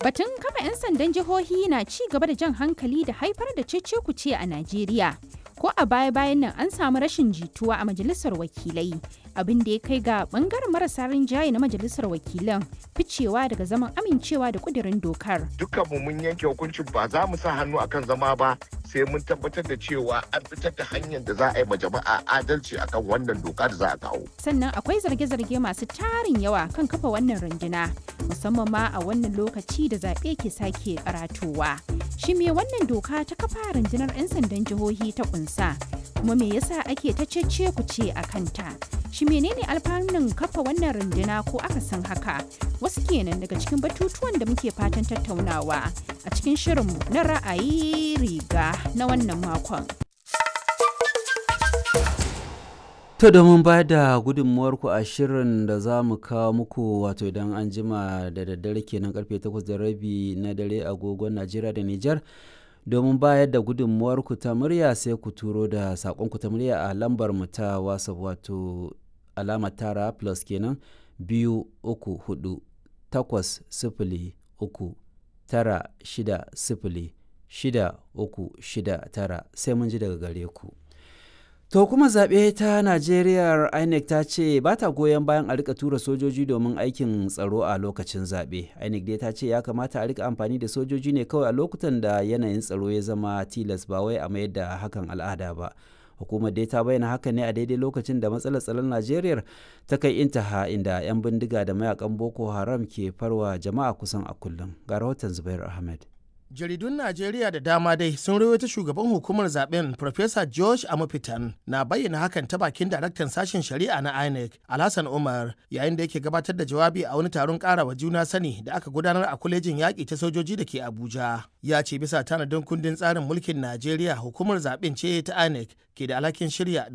Batun kafa 'yan sandan jihohi na ci gaba da jan hankali da haifar da cece-kuce a Najeriya. Ko a baya-bayan nan an samu rashin jituwa a majalisar wakilai, abin da ya kai ga bangaren marasa rinjaye na majalisar wakilan ficewa daga zaman amincewa da kudirin dokar. Dukkanmu mun yanke hukuncin ba za mu sa hannu akan zama ba sai mun tabbatar da cewa an fitar da hanyar da za a yi ma jama'a adalci akan wannan doka da za a kawo. Sannan akwai zarge-zarge masu tarin yawa kan kafa wannan runduna, musamman ma a wannan lokaci da zaɓe ke sake karatowa. Shi me wannan doka ta kafa rundunar 'yan sandan jihohi ta kunsa, kuma me yasa ake ta cece ku ce a kanta? Shi menene alfanun kafa wannan runduna ko aka san haka? Wasu kenan daga cikin batutuwan da muke fatan tattaunawa a cikin shirinmu na ra'ayi riga na wannan makon. To domin ba da gudunmuwarku a shirin da za mu kawo muku wato idan an jima da daddare kenan karfe 8 da rabi na dare agogon Najeriya da Nijar domin bayar da gudunmuwarku ta murya sai ku turo da saƙonku ta murya a lambar mu ta WhatsApp wato alama tara plus kenan biyu uku hudu takwas sifili uku tara shida sifili shida uku shida tara sai mun ji daga gare ku. To kuma zaɓe ta Najeriya INEC ta ce ba ta goyon bayan a rika tura sojoji domin aikin tsaro a lokacin zaɓe. INEC dai ta ce ya kamata a rika amfani da sojoji ne kawai a lokutan da yanayin tsaro ya zama tilas ba wai a mayar da hakan al'ada ba. Hukumar dai ta bayyana haka ne a daidai lokacin da matsalar tsaron Najeriya ta kai intaha inda 'yan bindiga da mayakan Boko Haram ke farwa jama'a kusan a kullum. Ga rahoton Zubair Ahmed. jaridun najeriya da dama dai sun rawaita shugaban hukumar zaben Professor george amufitan na bayyana hakan ta bakin daraktan sashen shari'a na inec alhassan umar yayin da yake gabatar da jawabi a wani taron karawa juna sani da aka gudanar a kwalejin yaƙi ta sojoji da ke abuja ya ce bisa tanadin kundin tsarin mulkin najeriya hukumar zaben ce ta inec ke da alhakin shirya